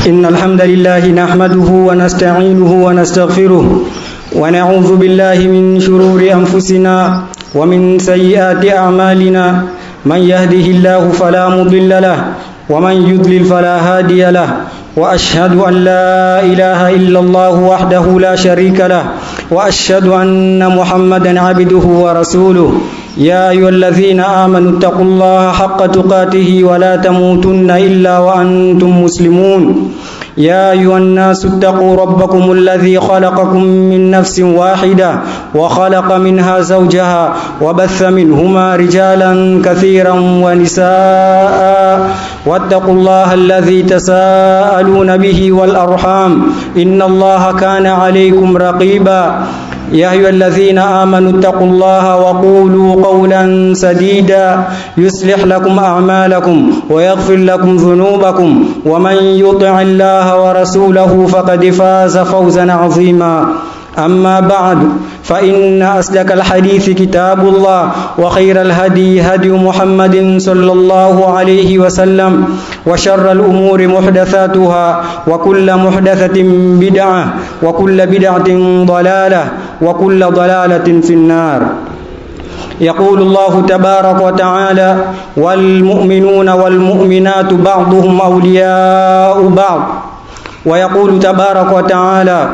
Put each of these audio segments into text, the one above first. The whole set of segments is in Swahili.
إن الحمد لله نحمده ونستعينه ونستغفره ونعوذ بالله من شرور أنفسنا ومن سيئات أعمالنا من يهده الله فلا مضل له ومن يضلل فلا هادي له وأشهد أن لا إله إلا الله وحده لا شريك له وأشهد أن محمدا عبده ورسوله يا أيها الذين آمنوا اتقوا الله حق تقاته ولا تموتن إلا وأنتم مسلمون يا أيها الناس اتقوا ربكم الذي خلقكم من نفس واحدة وخلق منها زوجها وبث منهما رجالا كثيرا ونساء واتقوا الله الذي تساءلون به والأرحام إن الله كان عليكم رقيبا يا أيها الذين آمنوا اتقوا الله وقولوا قولا سديدا يصلح لكم أعمالكم ويغفر لكم ذنوبكم ومن يطع الله ورسوله فقد فاز فوزا عظيما أما بعد فإن أصدق الحديث كتاب الله وخير الهدي هدي محمد صلى الله عليه وسلم وشر الأمور محدثاتها وكل محدثة بدعة وكل بدعة ضلالة وكل ضلالة في النار يقول الله تبارك وتعالى والمؤمنون والمؤمنات بعضهم أولياء بعض ويقول تبارك وتعالى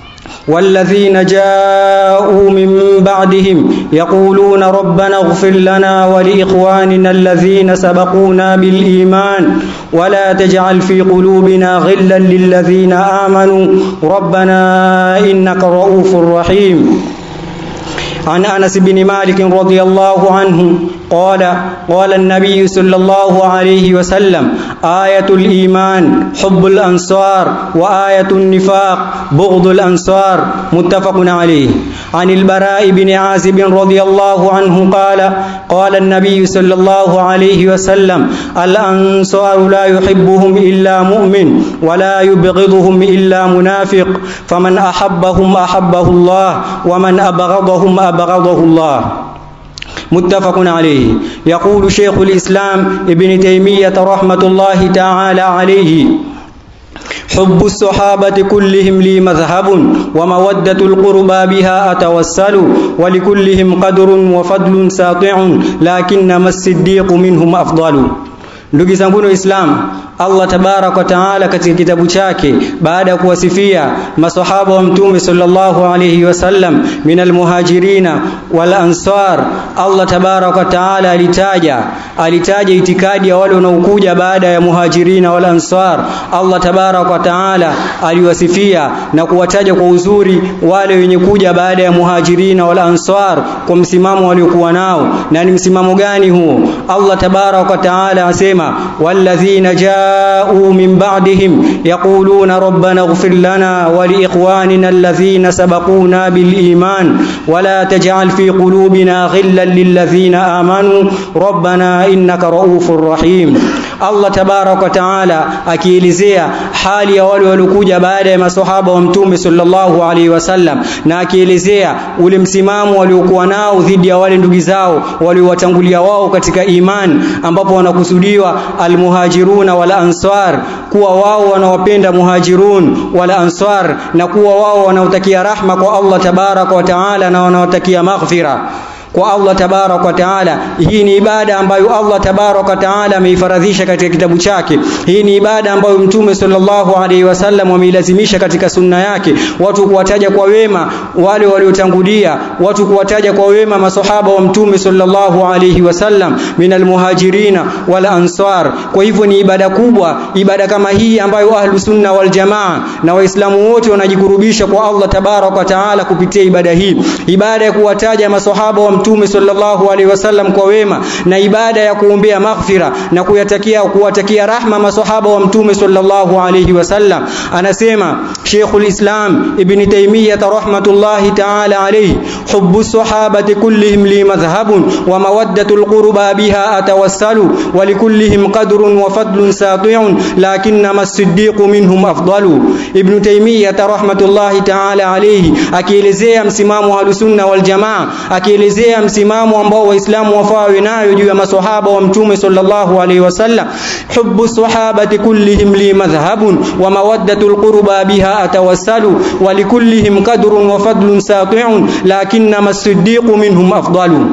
والذين جاءوا من بعدهم يقولون ربنا اغفر لنا ولإخواننا الذين سبقونا بالإيمان ولا تجعل في قلوبنا غلا للذين آمنوا ربنا إنك رؤوف رحيم عن أنس بن مالك رضي الله عنه قال قال النبي صلى الله عليه وسلم آية الإيمان حب الأنصار وآية النفاق بغض الأنصار متفق عليه عن البراء بن عازب رضي الله عنه قال قال النبي صلى الله عليه وسلم الأنصار لا يحبهم إلا مؤمن ولا يبغضهم إلا منافق فمن أحبهم أحبه الله ومن أبغضهم أبغضه الله متفق عليه يقول شيخ الإسلام ابن تيمية رحمة الله تعالى عليه حب الصحابة كلهم لي مذهب ومودة القربى بها أتوسل ولكلهم قدر وفضل ساطع لكنما الصديق منهم أفضل ndugu zangu waislamu Allah tabarak wa taala katika kitabu chake baada ya kuwasifia masahaba wa mtume sallallahu alayhi wasallam minal muhajirina wal ansar Allah tabarak wa taala alitaja alitaja itikadi ya wale wanaokuja baada ya muhajirina wal ansar Allah tabarak wa taala aliwasifia na kuwataja kwa uzuri wale wenye kuja baada ya muhajirina wal ansar kwa msimamo waliokuwa nao na ni msimamo gani huo Allah tabarak wa taala asema walladhina جاءوا من بعدهم يقولون ربنا اغفر لنا ولإخواننا الذين سبقونا بالإيمان ولا تجعل في قلوبنا غلا للذين آمنوا ربنا إنك رؤوف رحيم Allah tabarak wa taala akielezea hali ya wale waliokuja baada ya maswahaba wa mtume sallallahu alaihi wasallam na akielezea ule msimamo waliokuwa nao dhidi ya wale ndugu zao waliowatangulia wao katika iman ambapo wanakusudiwa almuhajiruna wal ansar kuwa wao wanawapenda muhajirun wal ansar na kuwa wao wanautakia rahma kwa Allah tabarak wa taala na wanaotakia maghfira kwa Allah tabarak wa taala. Hii ni ibada ambayo Allah tabarak wa taala ameifaradhisha katika kitabu chake. Hii ni ibada ambayo Mtume sallallahu alaihi wasallam ameilazimisha katika sunna yake, watu kuwataja kwa wema wale waliotangulia, watu kuwataja kwa wema masahaba wa Mtume sallallahu alaihi wasallam minal muhajirina wal ansar. Kwa hivyo ni ibada kubwa, ibada kama hii ambayo ahlu sunna wal jamaa na waislamu wote wanajikurubisha kwa Allah tabarak wa taala kupitia ibada hii, ibada ya kuwataja masahaba wa mtume sallallahu alaihi wasallam kwa wema na ibada ya kuombea maghfira na kuyatakia kuwatakia rahma masahaba wa mtume sallallahu alaihi wasallam anasema Sheikhul Islam Ibn Taymiyyah rahmatullahi ta'ala alayhi hubbu sahabati kullihim li madhhabun wa mawaddatul qurba biha atawassalu wa likullihim qadrun wa fadlun sati'un lakinnama as-siddiqu minhum afdalu Ibn Taymiyyah rahmatullahi ta'ala alayhi akielezea msimamo wa sunna wal jamaa akielezea kuelezea msimamo ambao waislamu wafaa nayo juu ya maswahaba wa mtume sallallahu alaihi wasallam hubbu sahabati kullihim li madhhabun wa mawaddatul qurba biha atawassalu wa likullihim qadrun wa fadlun sati'un lakinna as-siddiqu minhum afdalu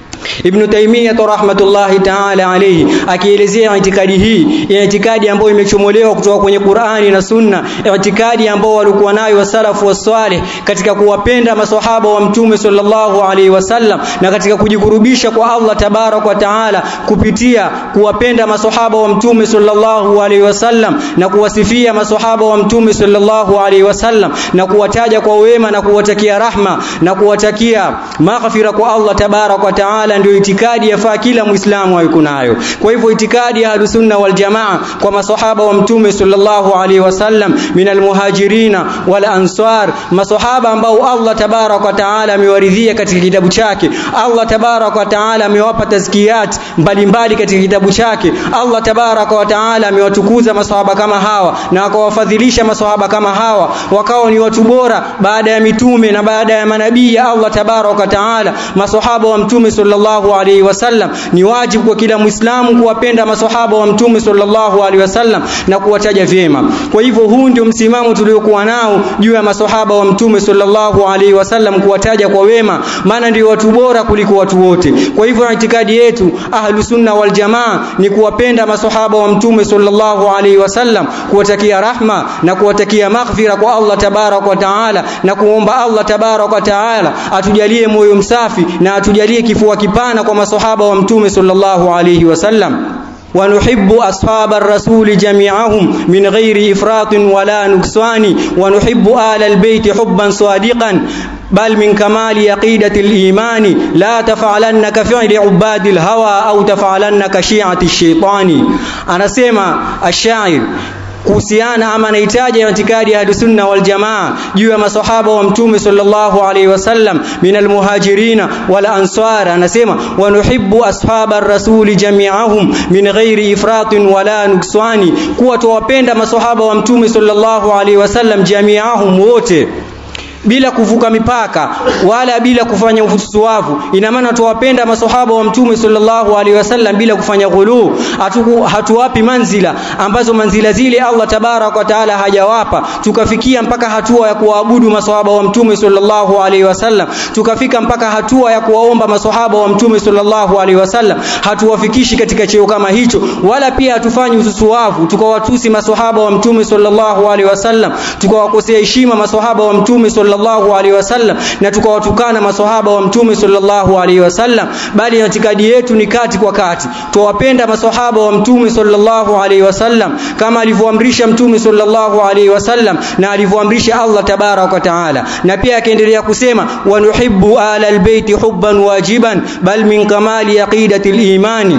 Ibn Taymiyyah rahmatullahi ta'ala alayhi akielezea itikadi hii ya itikadi ambayo imechomolewa kutoka kwenye Qur'ani na Sunna itikadi ambayo walikuwa nayo wasalafu wasalih katika kuwapenda maswahaba wa mtume sallallahu alaihi wasallam na katika kujikurubisha kwa Allah tabarak wa taala kupitia kuwapenda maswahaba wa mtume sallallahu alaihi wasallam na kuwasifia maswahaba wa mtume sallallahu alaihi wasallam na kuwataja kwa wema na kuwatakia rahma na kuwatakia maghfira kwa Allah tabarak wa taala ndio itikadi yafaa kila muislamu awe nayo kwa hivyo itikadi ya sunna wal jamaa kwa maswahaba wa mtume sallallahu alaihi wasallam minal muhajirina wal ansar maswahaba ambao Allah tabarak wa taala amewaridhia katika kitabu chake Allah tabarak wa taala amewapa tazkiyat mbalimbali katika kitabu chake Allah tabarak wa taala amewatukuza maswahaba kama hawa na akawafadhilisha maswahaba kama hawa wakawa ni watu bora baada ya mitume na baada ya manabii ya Allah tabarak wa taala maswahaba wa mtume sallallahu alaihi wasallam ni wajibu kwa kila muislamu kuwapenda maswahaba wa mtume sallallahu alaihi wasallam na kuwataja vyema kwa hivyo huu ndio msimamo tuliokuwa nao juu ya maswahaba wa mtume sallallahu alaihi wasallam kuwataja kwa wema maana ndio watu bora kuliko watu wote kwa hivyo itikadi yetu ahlu sunna wal jamaa ni kuwapenda maswahaba wa mtume sallallahu alaihi wasallam kuwatakia rahma na kuwatakia maghfira kwa Allah tabarak wa taala na kuomba Allah tabarak wa taala atujalie moyo msafi na atujalie kifua kipana kwa maswahaba wa mtume sallallahu alaihi wasallam ونحب أصحاب الرسول جميعهم من غير إفراط ولا نكسوان ونحب آل البيت حبا صادقا بل من كمال يقيدة الإيمان لا تفعلن كفعل عباد الهوى أو تفعلن كشيعة الشيطان أنا سيما الشاعر kuhusiana ama nahitaji itikadi ya sunna wal jamaa juu ya maswahaba wa mtume sallallahu alaihi wasallam minal muhajirina wal ansar anasema wa nuhibbu ashaba rasuli jami'ahum min ghairi ifratin wala nukswani kuwa tuwapenda maswahaba wa mtume sallallahu alaihi wasallam jami'ahum wote bila kuvuka mipaka wala bila kufanya ufusuavu ina maana tuwapenda maswahaba wa mtume sallallahu alaihi wasallam bila kufanya ghulu hatu, hatuwapi manzila ambazo manzila zile Allah tabarak wa taala hajawapa tukafikia mpaka hatua ya kuwaabudu maswahaba wa mtume sallallahu alaihi wasallam tukafika mpaka hatua ya kuwaomba maswahaba wa mtume sallallahu alaihi wasallam hatuwafikishi katika cheo kama hicho wala pia hatufanyi ususuavu tukawatusi maswahaba wa mtume sallallahu alaihi wasallam tukawakosea heshima maswahaba wa mtume sallallahu alaihi wasallam na tukawatukana maswahaba wa mtume sallallahu alaihi wasallam bali itikadi yetu ni kati kwa kati tuwapenda maswahaba wa mtume sallallahu alaihi wasallam kama alivyoamrisha mtume sallallahu alaihi wasallam na alivyoamrisha Allah tabarak wa taala na pia akaendelea kusema wa nuhibbu ala albayti hubban wajiban bal min kamali aqidati al-imani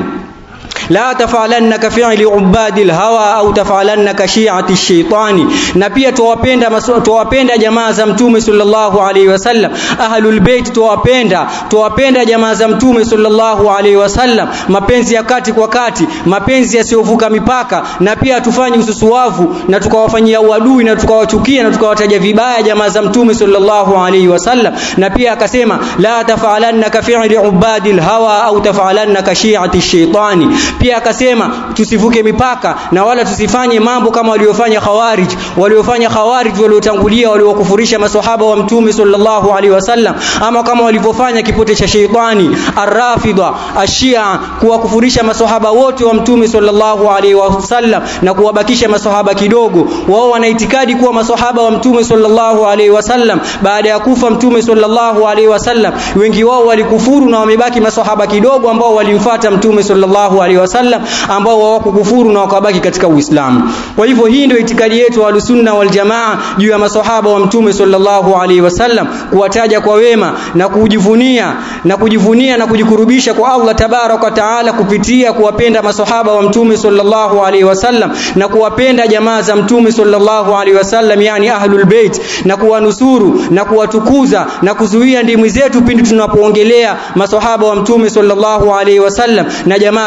la tafalanna ka fi'li ubadil hawa au tafalanna ka shi'ati shaitani na pia tuwapenda tuwapenda jamaa za mtume sallallahu alaihi wasallam ahlul bait tuwapenda tuwapenda jamaa za mtume sallallahu alaihi wasallam mapenzi ya kati kwa kati mapenzi yasiyovuka mipaka na pia tufanye ususuwavu na tukawafanyia uadui na tukawachukia na tukawataja vibaya jamaa za mtume sallallahu alaihi wasallam na pia akasema la tafalanna ka fi'li ubadil hawa au tafalanna ka shi'ati shaitani pia akasema tusivuke mipaka na wala tusifanye mambo kama waliofanya khawarij waliofanya khawarij waliotangulia waliokufurisha maswahaba wa mtume sallallahu alaihi wasallam ama kama walivyofanya kipote cha sheitani arrafida ashia kuwakufurisha maswahaba wote wa mtume sallallahu alaihi wasallam na kuwabakisha maswahaba kidogo wao wana itikadi kuwa maswahaba wa mtume sallallahu alaihi wasallam baada ya kufa mtume sallallahu alaihi wasallam wengi wao walikufuru na wamebaki maswahaba kidogo ambao walimfuata mtume sallallahu alaihi wasallam ambao hawakukufuru na wakabaki katika Uislamu. Kwa hivyo hii ndio itikadi yetu wa sunna wal jamaa juu ya maswahaba wa mtume sallallahu alaihi wasallam kuwataja kwa wema na kujivunia na kujivunia na kujikurubisha kwa Allah tabarak wa taala kupitia kuwapenda maswahaba wa mtume sallallahu alaihi wasallam na kuwapenda jamaa za mtume sallallahu alaihi wasallam yani ahlul bait na kuwanusuru na kuwatukuza na kuzuia ndimi zetu pindi tunapoongelea maswahaba wa mtume sallallahu alaihi wasallam na jamaa za mtume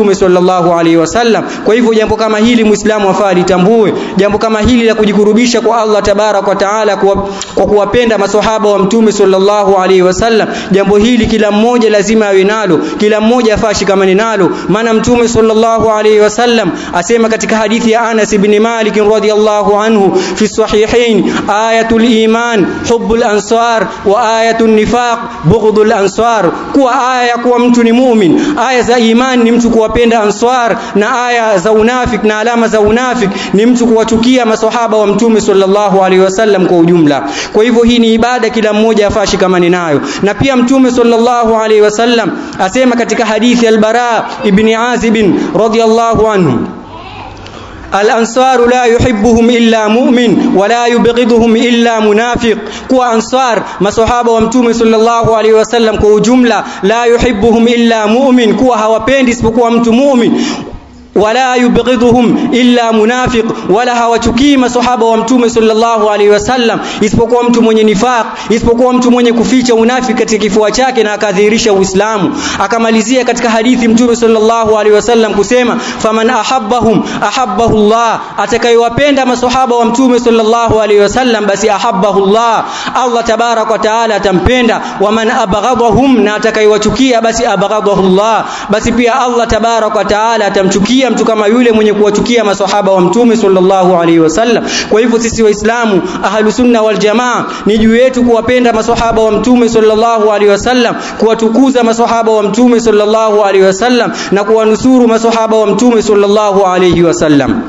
mtume sallallahu alaihi wasallam kwa hivyo jambo kama hili muislamu afaa litambue jambo kama hili la kujikurubisha kwa Allah tabarak wa taala kwa, kwa kuwapenda maswahaba wa mtume sallallahu alaihi wasallam jambo hili kila mmoja lazima awe nalo kila mmoja afaa shikamane nalo maana mtume sallallahu alaihi wasallam asema katika hadithi ya Anas ibn Malik radhiyallahu anhu fi sahihain ayatul iman hubbul ansar wa ayatul nifaq bughdul ansar kuwa aya ya kuwa mtu ni mumin aya za iman ni mtu kuwapenda ansar na aya za unafik na alama za unafik ni mtu kuwachukia maswahaba wa mtume sallallahu alaihi wasallam kwa ujumla kwa hivyo hii ni ibada kila mmoja afaa shikamani nayo na pia mtume sallallahu alaihi wasallam asema katika hadithi al-Bara ibn Azib radhiyallahu anhu الأنصار لا يحبهم إلا مؤمن ولا يبغضهم إلا منافق كوا أنصار masahaba wa mtume sallallahu alaihi wasallam kwa ujumla la yuhibbuhum illa mu'min kuwa hawapendi isipokuwa mtu mu'min wala yubghiduhum illa munafiq wala hawachukii masahaba wa mtume sallallahu alaihi wasallam isipokuwa mtu mwenye nifaq isipokuwa mtu mwenye kuficha unafiki katika kifua chake na akadhihirisha uislamu akamalizia katika hadithi mtume sallallahu alaihi wasallam kusema faman ahabbahum ahabbahu Allah atakayewapenda masahaba wa mtume sallallahu alaihi wasallam basi ahabbahu Allah Allah tabarak wa taala atampenda waman abghadahum na atakayewachukia basi abghadahu Allah basi pia Allah tabarak wa taala atamchukia mtu kama yule mwenye kuwachukia maswahaba wa mtume sallallahu alaihi wasallam kwa hivyo sisi waislamu ahlu sunna wal jamaa ni juu yetu kuwapenda maswahaba wa mtume sallallahu alaihi wasallam kuwatukuza maswahaba wa mtume sallallahu alaihi wasallam na kuwanusuru maswahaba wa mtume sallallahu alaihi wasallam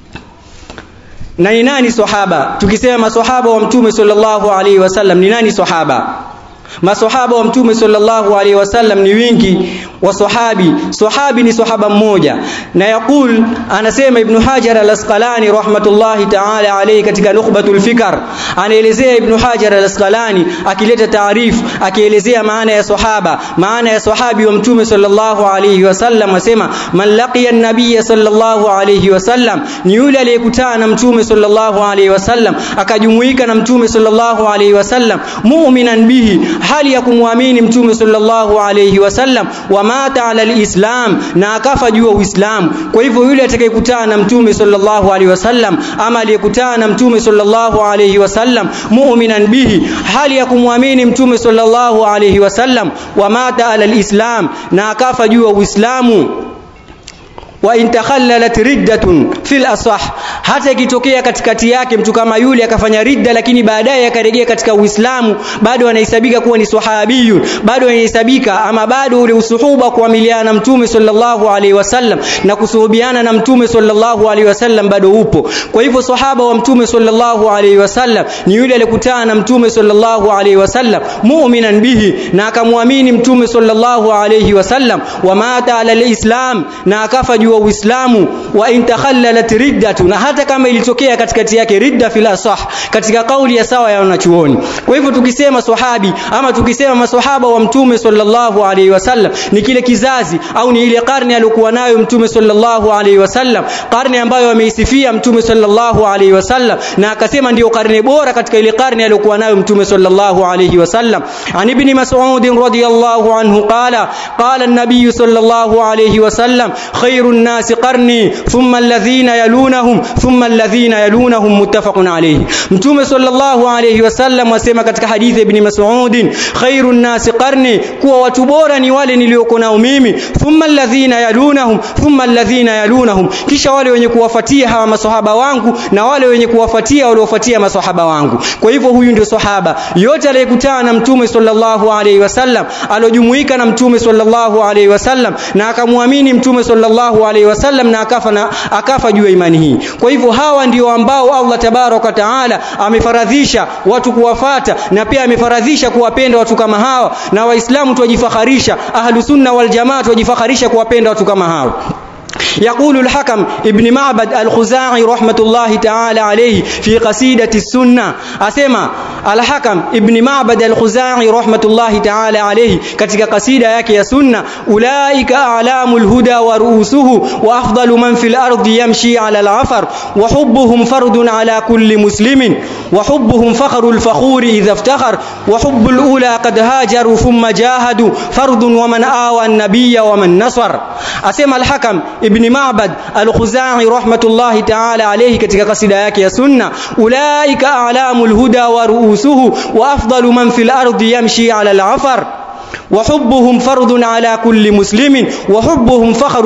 na ni nani sahaba tukisema maswahaba wa mtume sallallahu alaihi wasallam ni nani sahaba maswahaba wa mtume sallallahu alaihi wasallam ni wingi wa sahabi sahabi ni sahaba mmoja na yakul anasema ibn hajar al-asqalani rahmatullahi ta'ala alayhi katika nukhbatul fikr anaelezea ibn hajar al-asqalani akileta taarif akielezea maana ya sahaba maana ya sahabi wa mtume sallallahu alayhi wasallam asema man laqiya an-nabiy sallallahu alayhi wasallam ni yule aliyekutana na mtume sallallahu alayhi wasallam akajumuika na mtume sallallahu alayhi wasallam mu'minan bihi hali ya kumwamini mtume sallallahu alayhi wasallam wa mata ala alislam na akafa juu ya uislamu kwa hivyo yule atakayekutana na mtume sallallahu alayhi wasallam ama aliyekutana na mtume sallallahu alayhi wasallam mu'minan bihi hali ya kumwamini mtume sallallahu alayhi wasallam wa mata ala alislam na akafa juu ya uislamu wa in takhallalat riddatun fil asah hata ikitokea katikati yake mtu kama yule akafanya ridda lakini baadaye akarejea katika Uislamu bado anahesabika kuwa ni sahabiyun bado anahesabika ama bado ule usuhuba kuamiliana na mtume sallallahu alaihi wasallam na kusuhubiana na mtume sallallahu alaihi wasallam bado upo kwa hivyo sahaba wa mtume sallallahu alaihi wasallam ni yule aliyekutana na mtume sallallahu alaihi wasallam mu'minan bihi na akamwamini mtume sallallahu alaihi wasallam wa mata ala alislam na akafa juu wa Uislamu wa in takhallalat riddatu na hata kama ilitokea katikati yake ridda fil asah katika kauli ya sawa ya wanachuoni kwa hivyo tukisema sahabi ama tukisema maswahaba wa mtume sallallahu alaihi wasallam ni kile kizazi au ni ile karne aliyokuwa nayo mtume sallallahu alaihi wasallam karne ambayo ameisifia mtume sallallahu alaihi wasallam na akasema ndiyo karne bora katika ile karne aliyokuwa nayo mtume sallallahu alaihi wasallam an ibn mas'ud radiyallahu anhu qala qala an-nabiy sallallahu alaihi wasallam khairun الناس قرني ثم الذين يلونهم ثم الذين يلونهم متفق عليه متوم صلى الله عليه وسلم wasema katika hadithi ibn Mas'ud khairun nas qarni kuwa watu bora ni wale nilioko nao mimi thumma alladhina yalunahum thumma alladhina yalunahum kisha wale wenye kuwafuatia hawa maswahaba wangu na wale wenye kuwafuatia waliofuatia maswahaba wangu kwa hivyo huyu ndio sahaba yote aliyekutana na mtume sallallahu alaihi wasallam alojumuika na mtume sallallahu alaihi wasallam na akamwamini mtume sallallahu alaihi wasallam na akafa na akafa juu ya imani hii kwa hivyo hawa ndio ambao Allah tabaraka taala amefaradhisha watu kuwafata na pia amefaradhisha kuwapenda watu kama hawa na waislamu tuwajifakharisha ahlu sunna wal jamaa tuwajifakharisha kuwapenda watu kama hawa يقول الحكم ابن معبد الخزاعي رحمة الله تعالى عليه في قصيدة السنة أسمى الحكم ابن معبد الخزاعي رحمة الله تعالى عليه katika kasida yake ya sunna ulaika a'lamul huda wa ru'usuhu wa afdalu man fil ardi yamshi 'ala al-'afar wa hubbuhum fardun 'ala kulli muslimin wa hubbuhum fakhrul fakhuri idha iftakhar wa hubbul ula qad hajaru thumma jahadu fardun wa man awa an-nabiyya wa man nasar asema al-hakam ibn Ma'bad al-Khuzai rahmatullahi ta'ala alayhi katika kasida yake ya sunna ulaika a'lamul huda wa ru'usuhu wa afdalu man fil ardi yamshi 'ala al-'afar وحبهم فرض على كل مسلم وحبهم فخر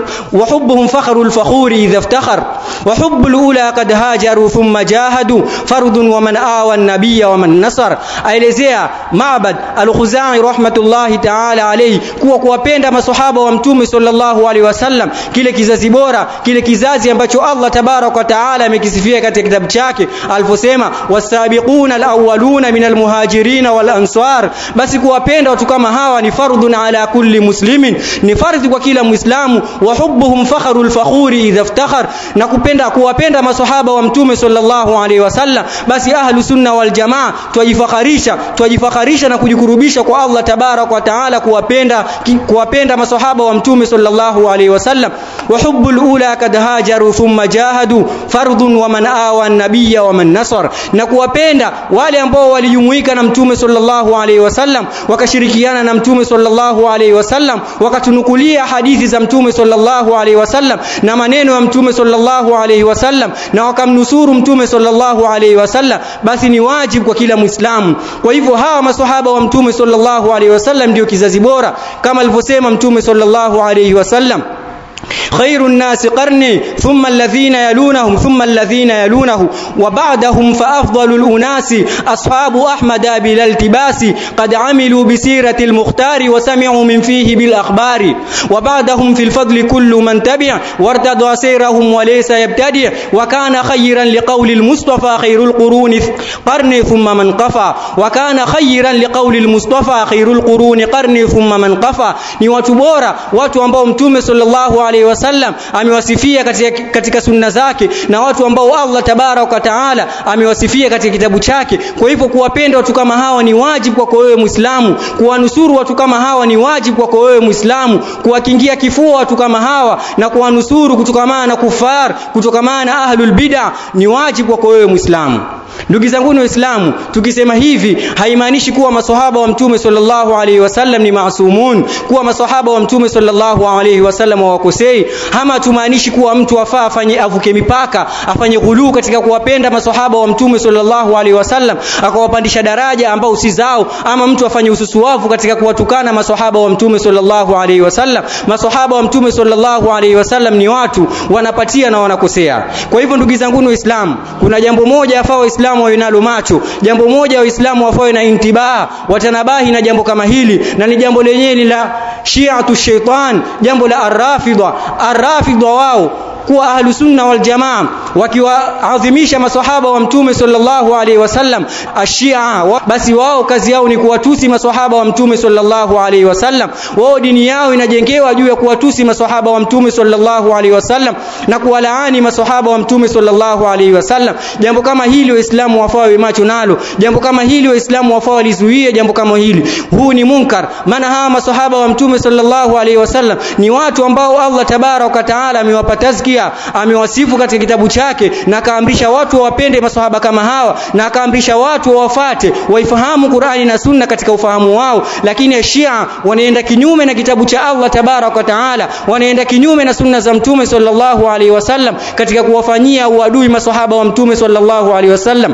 وحبهم فخر الفخور إذا افتخر وحب الأولى قد هاجروا ثم جاهدوا فرض ومن آوى النبي ومن نصر aelezea Ma'bad al-Khuzai rahmatullahi ta'ala alayhi kuwa kuwapenda maswahaba wa mtume sallallahu alaihi wasallam kile kizazi bora kile kizazi ambacho Allah tabarak wa taala amekisifia katika kitabu chake aliposema wasabiquna al-awwaluna minal muhajirin wal ansar basi kuwapenda watu kama hawa ni fardun ala kulli muslimin ni fardhi kwa kila muislamu wa hubbuhum fakharul fakhuri idha iftakhar na kupenda kuwapenda maswahaba wa mtume sallallahu alaihi wasallam basi ahlu sunna wal jamaa twajifakharisha twajifakharisha na kujikurubisha kwa Allah tabarak wa taala kuwapenda kuwapenda maswahaba wa mtume sallallahu alaihi wasallam wa hubbul ula kad hajaru thumma jahadu fardun wa man awa an-nabiyya wa man nasar na kuwapenda wale ambao walijumuika na mtume sallallahu alaihi wasallam wakashirikiana na mtume sallallahu alaihi wasallam wakatunukulia hadithi za mtume sallallahu alaihi wasallam na maneno ya mtume sallallahu alaihi wasallam na wakamnusuru mtume sallallahu alaihi wasallam basi ni wajibu kwa kila muislamu kwa hivyo hawa maswahaba wa mtume sallallahu alaihi wasallam ndio kizazi bora kama alivyosema mtume sallallahu alaihi wasallam خير الناس قرني ثم الذين يلونهم ثم الذين يلونه وبعدهم فأفضل الأناس أصحاب أحمد بلا التباس قد عملوا بسيرة المختار وسمعوا من فيه بالأخبار وبعدهم في الفضل كل من تبع وارتضى سيرهم وليس يبتدع وكان خيرا لقول المصطفى خير القرون قرني ثم من قفى وكان خيرا لقول المصطفى خير القرون قرني ثم من قفى ni watu bora watu ambao mtume sallallahu alaihi wasallam amewasifia katika, katika sunna zake na watu ambao Allah tabarak wa taala amewasifia katika kitabu chake kwa hivyo kuwapenda watu kama hawa ni wajibu kwako wewe Muislamu kuwanusuru watu kama hawa ni wajibu kwako wewe Muislamu kuwakingia kifua watu kama hawa na kuwanusuru kutokamana na kufar kutokamana na ahlul bid'a ni wajibu kwako wewe Muislamu Ndugu zangu Waislamu, tukisema hivi haimaanishi kuwa maswahaba wa Mtume sallallahu alaihi wasallam ni maasumun, kuwa maswahaba wa Mtume sallallahu alaihi wasallam hawakosei, ama tumaanishi kuwa mtu afaa afanye avuke mipaka, afanye ghuluu katika kuwapenda maswahaba wa Mtume sallallahu alaihi wasallam, akawapandisha daraja ambao si zao, ama mtu afanye ususuwavu katika kuwatukana maswahaba wa Mtume sallallahu alaihi wasallam. Maswahaba wa Mtume sallallahu alaihi wasallam ni watu wanapatia na wanakosea. Kwa hivyo ndugu zangu Waislamu, kuna jambo moja afaa Waislamu Waislamu wawe nalo macho. Jambo moja Waislamu wafawe na intibaa, watanabahi na jambo kama hili, na ni jambo lenyewe ni la shiatu shaitan, jambo la arrafidha. Arrafidha wao kuwa ahlu sunna wal jamaa wakiwaadhimisha maswahaba wa mtume sallallahu alaihi wasallam ashia wa, basi wao kazi yao ni kuwatusi maswahaba wa mtume sallallahu alaihi wasallam wao dini yao inajengewa juu ya kuwatusi maswahaba wa mtume sallallahu alaihi wasallam na kuwalaani maswahaba wa mtume sallallahu alaihi wasallam jambo kama hili waislamu wafaa wawe macho nalo jambo kama hili waislamu wafaa walizuie jambo kama hili huu ni munkar maana hawa maswahaba wa mtume sallallahu alaihi wasallam ni watu ambao Allah tabaraka taala amewapa tazkia amewasifu katika kitabu chake na akaamrisha watu wawapende maswahaba kama hawa na akaamrisha watu wawafate waifahamu Qur'ani na Sunna katika ufahamu wao lakini Shia wanaenda kinyume na kitabu cha Allah tabaraka taala wanaenda kinyume na sunna za mtume sallallahu alaihi wasallam katika kuwafanyia uadui maswahaba wa mtume sallallahu alaihi wasallam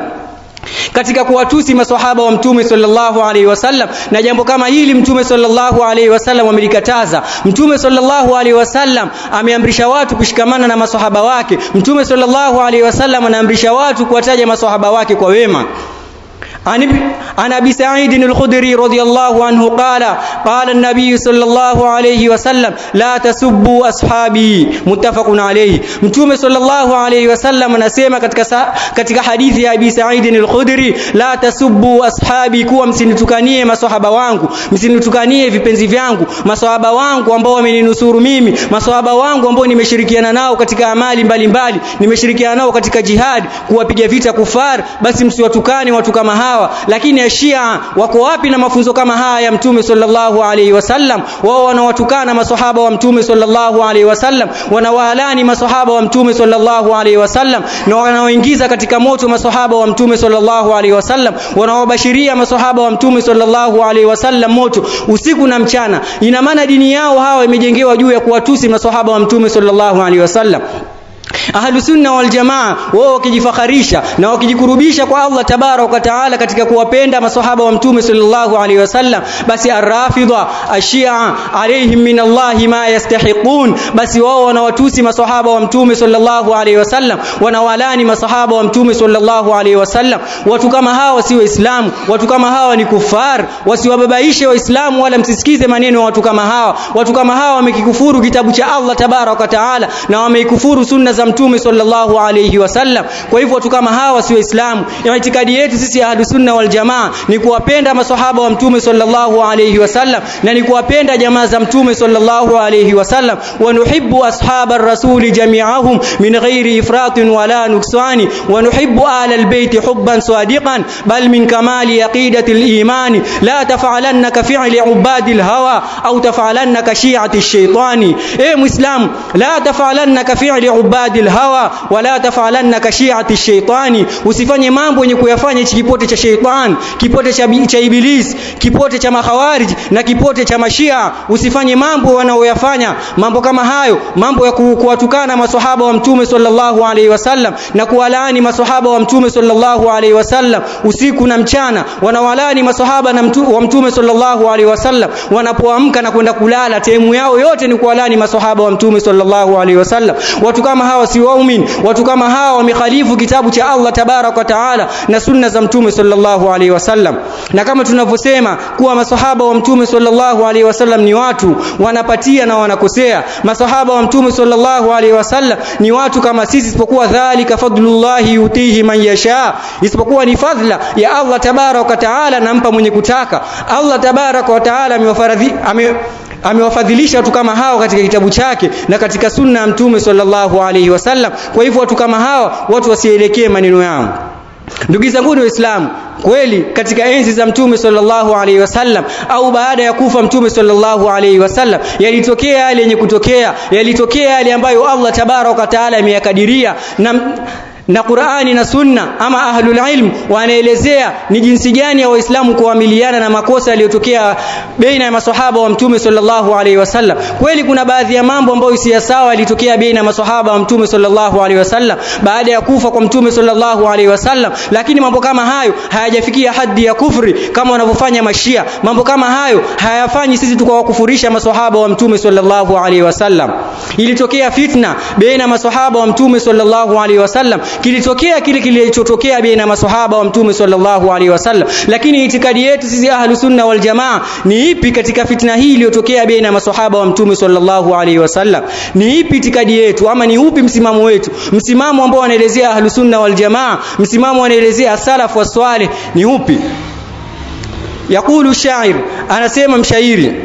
katika kuwatusi maswahaba wa mtume sallallahu alaihi wasallam na jambo kama hili mtume sallallahu alaihi wasallam amelikataza mtume sallallahu alaihi wasallam ameamrisha watu kushikamana na maswahaba wake mtume sallallahu alaihi wasallam anaamrisha watu kuwataja maswahaba wake kwa wema عن ابي سعيد الخدري رضي الله عنه قال قال النبي صلى الله عليه وسلم لا تسبوا اصحابي متفق عليه mtume sallallahu alayhi wasallam anasema katika katika hadithi ya abi Sa'id al-Khudri la tasubbu ashabi kuwa msinitukanie maswahaba wangu msinitukanie vipenzi vyangu maswahaba wangu ambao wameninusuru mimi maswahaba wangu ambao nimeshirikiana nao katika amali mbalimbali nimeshirikiana nao katika jihad kuwapiga vita kufar basi msiwatukane watu kama hawa lakini ya Shia wako wapi na mafunzo kama haya ya mtume sallallahu alaihi wasallam wao wanawatukana maswahaba wa mtume sallallahu alaihi wasallam wanawaalani maswahaba wa mtume sallallahu alaihi wasallam na wanaoingiza katika moto maswahaba wa mtume sallallahu alaihi wasallam wanawabashiria maswahaba wa mtume sallallahu alaihi wasallam moto usiku na mchana ina maana dini yao hawa imejengewa juu ya kuwatusi maswahaba wa mtume sallallahu alaihi wasallam ahlu sunna wal jamaa wao wakijifakharisha na wakijikurubisha kwa Allah tabarak wa taala katika kuwapenda maswahaba wa mtume sallallahu alaihi wasallam basi arrafidha ashia alaihim min Allah ma yastahiqun basi wao wanawatusi maswahaba wa mtume sallallahu alaihi wasallam wanawalani maswahaba wa mtume sallallahu alaihi wasallam watu kama hawa si waislamu watu kama hawa ni kufar wasiwababaishe waislamu wala msisikize maneno ya watu kama hawa watu kama hawa wamekikufuru kitabu cha Allah tabarak wa taala na wameikufuru sunna za mtume sallallahu alayhi wasallam kwa hivyo watu kama hawa si waislamu itikadi yetu sisi ahlus sunna wal jamaa ni kuwapenda maswahaba wa mtume sallallahu alayhi wasallam na ni kuwapenda jamaa za mtume sallallahu alayhi wasallam wa nuhibbu ashabar rasuli jami'ahum min ghairi ifratin wala nuksani wa nuhibbu ahla albayt hubban sadiqan bal min kamali aqidati al-iman la taf'alanna ka fi'li ubadi al-hawa au taf'alanna ka shi'ati ash-shaytani eh muislam la taf'alanna ka fi'li ubadi الهوى ولا تفعلن كشيعه الشيطان usifanye mambo yenye kuyafanya hichi kipote cha sheitan kipote cha, cha iblis kipote cha makhawarij na kipote cha mashia usifanye mambo wanaoyafanya mambo kama hayo mambo ya kuwatukana maswahaba wa mtume sallallahu alaihi wasallam na kuwalaani maswahaba wa mtume sallallahu alaihi wasallam usiku na mchana wanawalaani maswahaba na mtu, wa mtume sallallahu alaihi wasallam wanapoamka na kwenda kulala temu yao yote ni kuwalaani maswahaba wa mtume sallallahu alaihi wasallam watu kama hawa si waumini watu kama hawa wamekhalifu kitabu cha Allah tabarak wa taala na sunna za mtume sallallahu alaihi wasallam na kama tunavyosema kuwa maswahaba wa mtume sallallahu alaihi wasallam ni watu wanapatia na wanakosea maswahaba wa mtume sallallahu alaihi wasallam ni watu kama sisi isipokuwa dhalika fadlullahi yutihi man yasha isipokuwa ni fadhila ya Allah tabarak wa taala nampa mwenye kutaka Allah tabarak wa taala amewafaradhi ame amewafadhilisha watu kama hao katika kitabu chake na katika sunna ya mtume sallallahu alaihi wasallam kwa hivyo watu kama hawa watu wasielekee maneno yao ndugu zangu waislamu kweli katika enzi za mtume sallallahu alaihi wasallam au baada ya kufa mtume sallallahu alaihi wasallam yalitokea yale yenye kutokea yalitokea yale ambayo Allah tabaraka taala ameyakadiria na na Qur'ani na Sunna ama ahlul ilm wanaelezea ni jinsi gani ya Waislamu kuamiliana na makosa yaliyotokea baina ya maswahaba wa Mtume sallallahu alaihi wasallam. Kweli kuna baadhi ya mambo ambayo si sawa yalitokea baina ya maswahaba wa Mtume sallallahu alaihi wasallam baada ya kufa kwa Mtume sallallahu alaihi wasallam, lakini mambo kama hayo hayajafikia haddi ya kufri kama wanavyofanya Mashia. Mambo kama hayo hayafanyi sisi tukawakufurisha maswahaba wa Mtume sallallahu alaihi wasallam. Ilitokea fitna baina ya maswahaba wa Mtume sallallahu alaihi wasallam kilitokea kile kilichotokea baina maswahaba wa mtume sallallahu alaihi wasallam lakini itikadi yetu sisi ahlu sunna wal jamaa ni ipi katika fitna hii iliyotokea baina maswahaba wa mtume sallallahu alaihi wasallam ni ipi itikadi yetu ama ni upi msimamo wetu msimamo ambao wanaelezea ahlu sunna wal jamaa msimamo wanaelezea salaf wa swalih ni upi yakulu shair anasema mshairi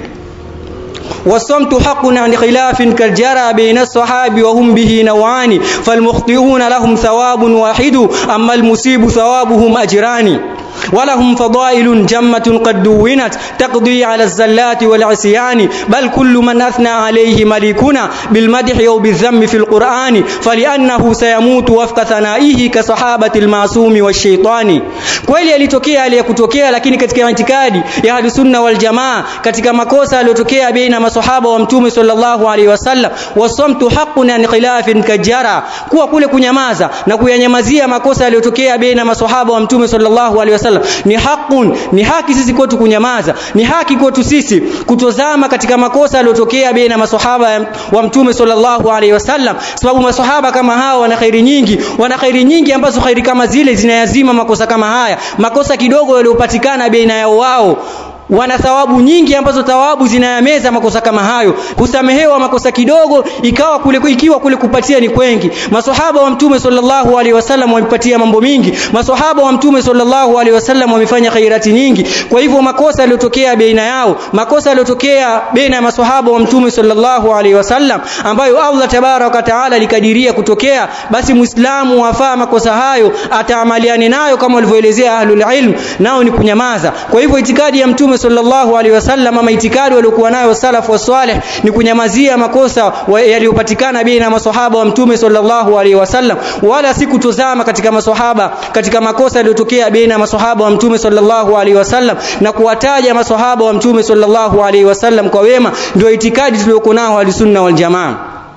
والصمت حق عن خلاف كالجرى بين الصحاب وهم به نوعان فالمخطئون لهم ثواب واحد أما المصيب ثوابهم أجران ولهم فضائل جمة قد دونت تقضي على الزلات والعصيان بل كل من أثنى عليه ملكنا بالمدح أو بالذم في القرآن فلأنه سيموت وفق ثنائه كصحابة المعصوم والشيطان kweli yalitokea aliyekutokea lakini katika itikadi ya ahlu sunna wal jamaa katika makosa yaliyotokea baina maswahaba wa mtume sallallahu alaihi wasallam wasamtu haqqun an khilafin kajara kuwa kule kunyamaza na kuyanyamazia makosa yaliyotokea baina maswahaba wa mtume sallallahu alaihi wasallam wasallam ni haqun ni haki sisi kwetu kunyamaza ni haki kwetu sisi kutozama katika makosa yaliyotokea baina maswahaba wa mtume sallallahu alaihi wasallam sababu maswahaba kama hao wana khairi nyingi wana khairi nyingi ambazo khairi kama zile zinayazima makosa kama haya makosa kidogo yaliyopatikana baina yao wao wana thawabu nyingi ambazo thawabu zinayameza makosa kama hayo kusamehewa makosa kidogo ikawa kule ikiwa kule kupatia ni kwengi maswahaba wa mtume sallallahu alaihi wasallam wamepatia mambo mingi maswahaba wa mtume sallallahu alaihi wasallam wamefanya khairati nyingi kwa hivyo makosa yaliyotokea baina yao makosa yaliyotokea baina ya maswahaba wa mtume sallallahu alaihi wasallam ambayo Allah tabaraka taala likadiria kutokea basi muislamu wafaa makosa hayo ataamaliane nayo kama walivyoelezea ahlul ilm nao ni kunyamaza kwa hivyo itikadi ya mtume sallallahu alaihi wasallam ama itikadi waliokuwa nayo salaf wa salih ni kunyamazia makosa yaliyopatikana baina ya maswahaba wa mtume sallallahu alaihi wasallam wala si kutozama katika maswahaba katika makosa yaliyotokea baina ya maswahaba wa mtume sallallahu alaihi wasallam na kuwataja maswahaba wa mtume sallallahu alaihi wasallam kwa wema ndio itikadi tuliyokuwa nao al-sunna wal jamaa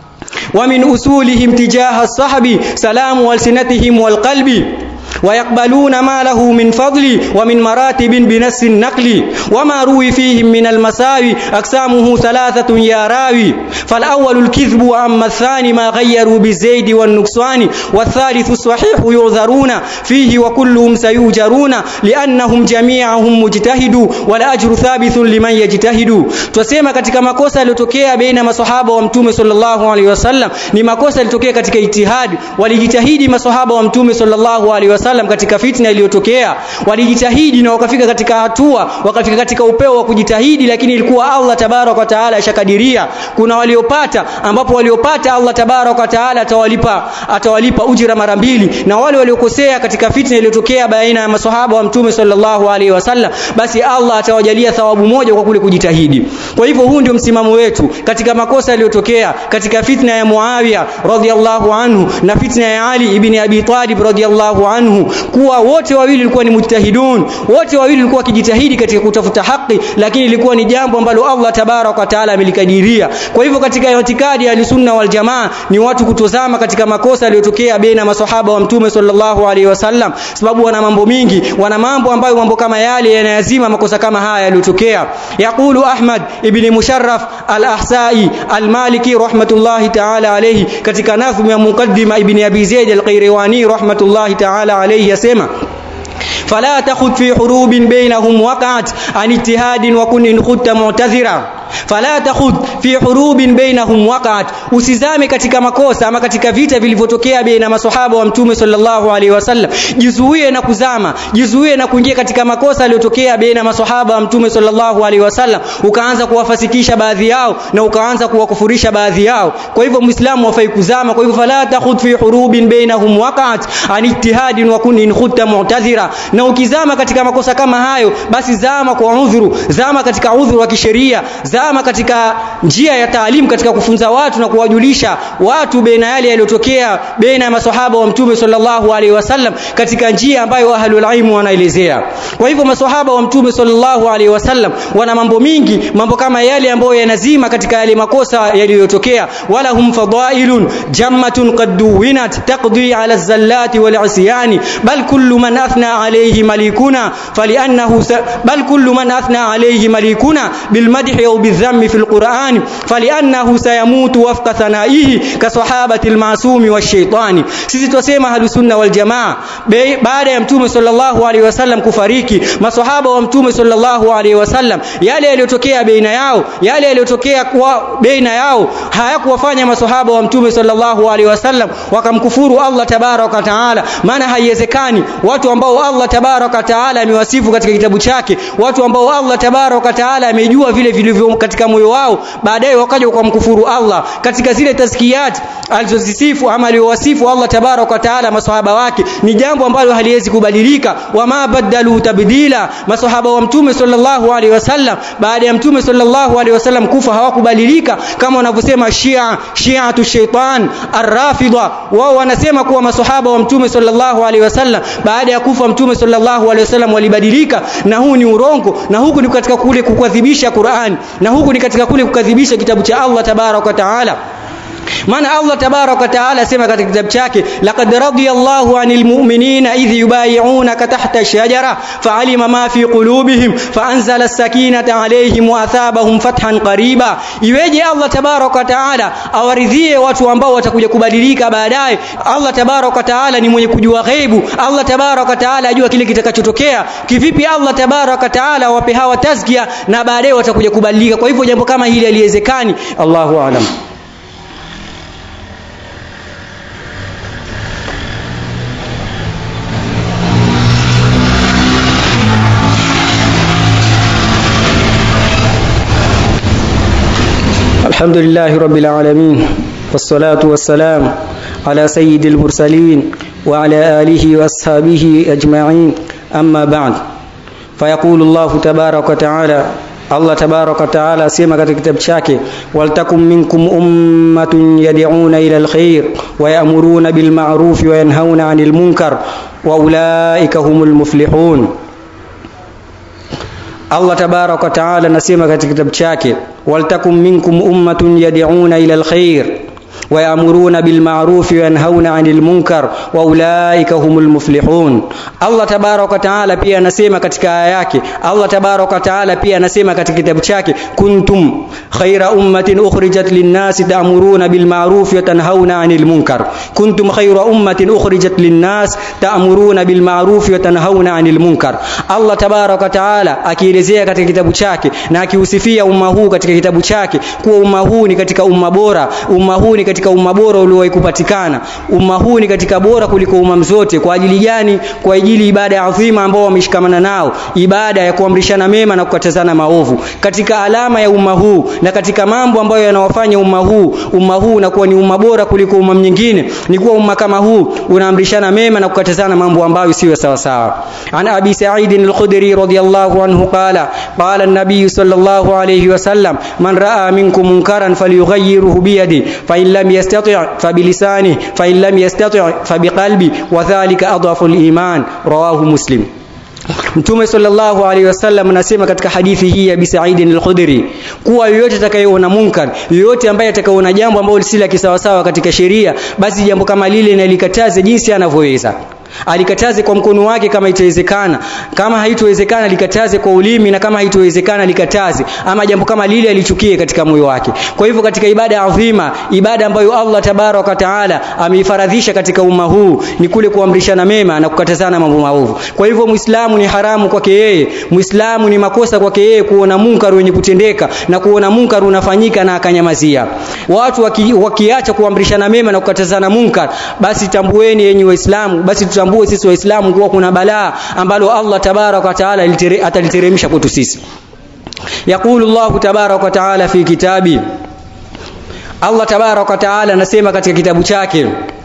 ومن أصولهم تجاه الصحب سلام ألسنتهم والقلب ويقبلون ما له من فضل ومن مراتب بنفس النقل وما روي فيهم من المساوي أقسامه ثلاثة يا راوي فالأول الكذب وأما الثاني ما غيروا بالزيد والنقصان والثالث الصحيح يعذرون فيه وكلهم سيوجرون لأنهم جميعهم مجتهدوا والأجر ثابت لمن يجتهد تسمى katika makosa yaliyotokea baina maswahaba wa mtume sallallahu alaihi wasallam ni makosa yaliyotokea katika ijtihad walijitahidi maswahaba wa mtume sallallahu alaihi wasallam katika fitna iliyotokea walijitahidi na wakafika katika hatua wakafika katika upeo wa kujitahidi lakini ilikuwa Allah tabarak wa taala ashakadiria kuna waliopata ambapo waliopata Allah tabarak wa taala atawalipa atawalipa ujira mara mbili na wale waliokosea katika fitna iliyotokea baina ya maswahaba wa mtume sallallahu alaihi wasallam basi Allah atawajalia thawabu moja kwa kule kujitahidi kwa hivyo huu ndio msimamo wetu katika makosa yaliyotokea katika fitna ya Muawiya radhiallahu anhu na fitna ya Ali ibn Abi Talib radhiallahu anhu kuwa wote wawili walikuwa ni mujtahidun wote wawili walikuwa wakijitahidi katika kutafuta haki lakini ilikuwa ni jambo ambalo Allah tabarak wa taala amelikadiria kwa hivyo katika itikadi ya sunna wal jamaa ni watu kutozama katika makosa yaliyotokea baina maswahaba wa mtume sallallahu alaihi wasallam sababu wana mambo mingi wana mambo ambayo mambo kama yale yanayazima makosa kama haya yaliyotokea yaqulu Ahmad ibn Musharraf al-Ahsai al-Maliki rahmatullahi ta'ala alayhi katika nadhmu ya muqaddima ibn Abi Zaid al-Qayrawani rahmatullahi ta'ala alayhi yasema فلا تخذ في حروب بينهم وقعت عن اجتهاد وكن إن خدت معتذرا fala takhudh fi hurubin bainahum waqa'at usizame katika makosa ama katika vita vilivyotokea baina maswahaba wa mtume sallallahu alaihi wasallam jizuie na kuzama jizuie na kuingia katika makosa yaliyotokea baina maswahaba wa mtume sallallahu alaihi wasallam ukaanza kuwafasikisha baadhi yao na ukaanza kuwakufurisha baadhi yao kwa hivyo muislamu hafai kuzama kwa hivyo fala takhudh fi hurubin bainahum waqa'at an ijtihadin wa kun in khutta mu'tadhira na ukizama katika makosa kama hayo basi zama kwa udhuru zama katika udhuru wa kisheria zama katika njia ya taalimu katika kufunza watu na kuwajulisha watu baina yale yaliyotokea baina ya maswahaba wa mtume sallallahu alaihi wasallam katika njia ambayo ahlul ilm wanaelezea kwa hivyo maswahaba wa mtume sallallahu alaihi wasallam wana mambo mingi mambo kama yale ambayo yanazima katika yale makosa yaliyotokea wala hum fadailun jammatun qad duwinat taqdi ala zallati wal isyani bal kullu man athna alayhi malikuna faliannahu bal kullu man athna alayhi malikuna bil madhi aw بالذم في القرآن فلأنه سيموت وفق ثنائه كصحابة المعصوم والشيطان sisi twasema ahlusunna wal jamaa baada ya mtume sallallahu alaihi wasallam kufariki maswahaba wa mtume sallallahu alaihi wasallam yale yaliyotokea baina yao yale yaliyotokea kwa baina yao hayakuwafanya maswahaba wa mtume sallallahu alaihi wasallam wakamkufuru Allah tabaraka wa taala maana haiwezekani watu ambao Allah tabaraka wa taala amewasifu katika kitabu chake watu ambao Allah tabaraka wa taala amejua vile vilivyo katika moyo wao baadaye wakaja wakamkufuru Allah katika zile tazkiyat alizozisifu ama aliowasifu Allah tabarak wa taala maswahaba wake ni jambo ambalo haliwezi kubadilika wama badalu tabdila maswahaba wa mtume sallallahu alaihi wasallam baada ya mtume sallallahu alaihi wasallam kufa hawakubadilika kama wanavyosema Shia Shiatu shaitan arrafida wao wanasema kuwa maswahaba wa mtume sallallahu alaihi wasallam baada ya kufa mtume sallallahu alaihi wasallam walibadilika na huu ni urongo na huku ni katika kule kukadhibisha Qur'an na huku ni katika kule kukadhibisha kitabu cha Allah tabarak wa taala maana Allah tabaraka taala asema katika kitabu chake laqad radiyallahu anil mu'minina idh yubayi'unaka tahta ash-shajara fa'alima ma fi qulubihim fa'anzala as-sakinata alayhim wa athabahum fathan qariba iweje Allah tabaraka taala awaridhie watu ambao watakuja kubadilika baadaye Allah tabaraka taala ni mwenye kujua ghaibu Allah tabaraka taala ajua kile kitakachotokea kivipi Allah tabaraka taala awape hawa tazkia na baadaye watakuja kubadilika kwa hivyo jambo kama hili haliwezekani Allahu a'lam الحمد لله رب العالمين والصلاة والسلام على سيد المرسلين وعلى آله وأصحابه أجمعين أما بعد فيقول الله تبارك وتعالى Allah tabaraka taala asema katika kitabu chake waltakum minkum ummatun yad'una ila alkhair wa ya'muruna bil ma'ruf wa yanhauna 'anil munkar wa ulaika humul muflihun Allah tabaraka taala anasema katika kitabu chake waltakum minkum ummatun yad'una ila alkhair ويأمرون بالمعروف وينهون عن المنكر واولئك هم المفلحون Allah tabaraka taala pia anasema katika aya yake Allah tabaraka taala pia anasema katika kitabu chake kuntum khaira ummatin ukhrijat lin-nas ta'muruna bil ma'ruf wa tanhauna 'anil munkar kuntum khaira ummatin ukhrijat lin-nas ta'muruna bil ma'ruf wa tanhauna 'anil munkar Allah tabaraka taala akielezea katika kitabu chake na akiusifia umma huu katika kitabu chake kuwa umma huu ni katika umma bora umma huu ni katika umma bora uliowahi kupatikana umma huu ni katika bora kuliko umma zote kwa ajili gani kwa ajili ibada ya adhima ambao wameshikamana nao ibada ya kuamrishana mema na kukatazana maovu katika alama ya umma huu na katika mambo ambayo yanawafanya umma huu umma huu unakuwa ni umma bora kuliko umma mwingine ni kuwa umma kama huu unaamrishana mema na kukatazana mambo ambayo siyo sawa sawa an abi sa'id al-khudri radiyallahu anhu qala qala an-nabiy sallallahu alayhi wasallam man ra'a minkum munkaran falyughayyirhu bi yadi fa in lam yastati' fa bi lisanihi fa in lam yastati' fa bi qalbi wa dhalika adhafu al-iman rawahu muslim Mtume sallallahu alaihi wasallam anasema katika hadithi hii ya Abi Sa'id al-Khudri kuwa yoyote atakayeona munkar, yoyote ambaye atakayeona jambo ambalo si la kisawasawa katika sheria, basi jambo kama lile nalikataze jinsi anavyoweza alikataze kwa mkono wake kama itawezekana kama haitowezekana alikataze kwa ulimi na kama haitowezekana alikataze ama jambo kama lile alichukie katika moyo wake kwa hivyo katika ibada adhima ibada ambayo Allah tabaraka taala ameifaradhisha katika umma huu ni kule kuamrishana mema na kukatazana mambo maovu kwa hivyo muislamu ni haramu kwake yeye muislamu ni makosa kwake yeye kuona munkar wenye kutendeka na kuona munkar unafanyika na akanyamazia watu waki, wakiacha kuamrishana mema na kukatazana munkar basi tambueni yenyi waislamu basi tutambue sisi waislamu kuwa kuna balaa ambalo Allah tabarak wa taala ataliteremsha kwetu sisi يقول الله تبارك وتعالى في كتابه Allah tabarak wa taala anasema katika kitabu chake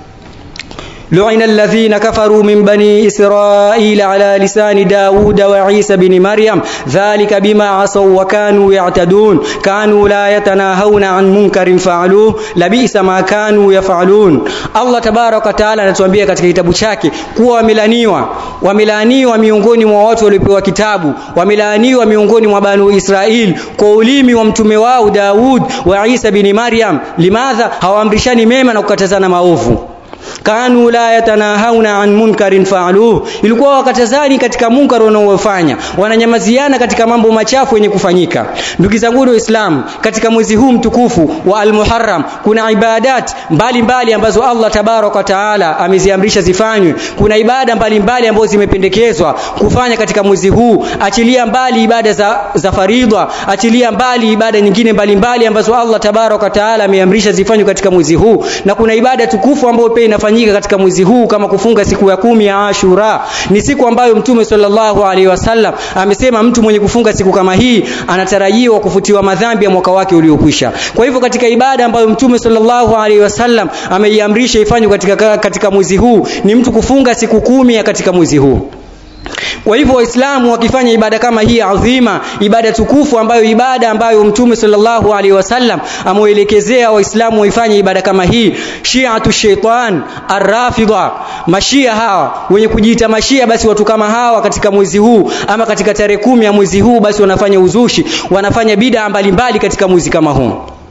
لعن الذين كفروا من بني إسرائيل على لسان داود وعيسى بن مريم ذلك بما عصوا وكانوا يعتدون كانوا لا يتناهون عن منكر فعلوه لبئس ما كانوا يفعلون الله تبارك وتعالى anatuambia katika kitabu chake kuwa wamelaniwa wamelaniwa miongoni mwa watu waliopewa kitabu wamelaniwa miongoni mwa banu Israel kwa ulimi wa mtume wao Daud wa Isa bin Maryam limadha hawaamrishani mema na kukatazana maovu kanu la yatanahauna an munkarin faaluhu ilikuwa wakatazani katika munkar wanaofanya wananyamaziana katika mambo machafu yenye kufanyika ndugu zangu waislamu katika mwezi huu mtukufu wa almuharram kuna ibadat mbalimbali mbali ambazo Allah tabaraka taala ameziamrisha zifanywe kuna ibada mbalimbali ambazo zimependekezwa kufanya katika mwezi huu achilia mbali ibada za, za faridha achilia mbali ibada nyingine mbalimbali mbali ambazo Allah tabaraka taala ameamrisha zifanywe katika mwezi huu na kuna ibada tukufu ambayo pia inafanyika katika mwezi huu kama kufunga siku ya kumi ya Ashura ni siku ambayo Mtume sallallahu alaihi wasallam amesema mtu mwenye kufunga siku kama hii anatarajiwa kufutiwa madhambi ya mwaka wake uliokwisha kwa hivyo katika ibada ambayo Mtume sallallahu alaihi wasallam ameiamrisha ifanywe katika katika mwezi huu ni mtu kufunga siku kumi ya katika mwezi huu kwa hivyo waislamu wakifanya ibada kama hii adhima ibada tukufu ambayo ibada ambayo mtume sallallahu alaihi wasallam ameelekezea waislamu waifanye ibada kama hii shi'atu shaitan arrafidha mashia hawa wenye kujiita mashia basi watu kama hawa katika mwezi huu ama katika tarehe kumi ya mwezi huu basi wanafanya uzushi wanafanya bid'a mbalimbali katika mwezi kama huu